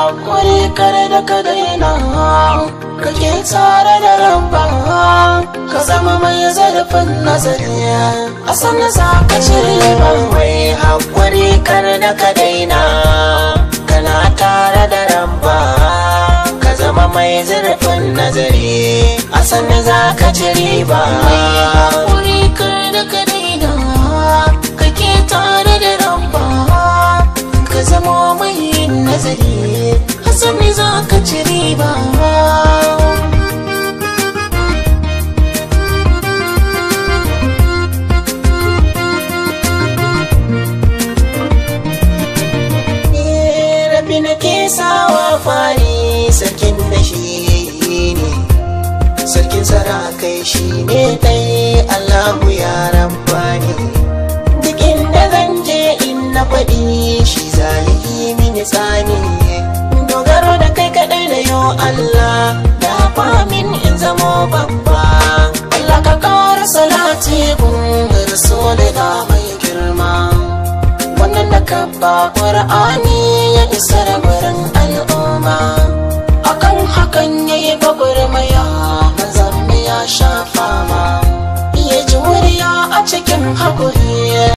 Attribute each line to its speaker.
Speaker 1: haƙuri kare da ka daina kake tare da ramba ka zama mai zarafin nazari a sannan za ka cire ba
Speaker 2: mai haƙuri kar da ka daina kana tare da ramba ka zama mai zurfin nazari a sannan za ka ci riba
Speaker 1: haƙuri kare da ka daina kake tare da ramba ka zama mai nazari a sannan za ka ci riba
Speaker 2: rabi na ke sawa fari sarkin da shi ne sarkin sarakai shi ne dai allahu ya rabbani duk inda zan je in na faɗi shi zalihi mini tsani dogaro da kai kaɗai da yo allah da famin in zamo babba
Speaker 1: Allah ka ƙara salati gun rasulina mai girma wannan da ka ba ƙur'ani ya isa da gurin al'umma akan hakan ya yi gwagwarmaya manzan ya sha fama ya ji wuriya a cikin haƙuri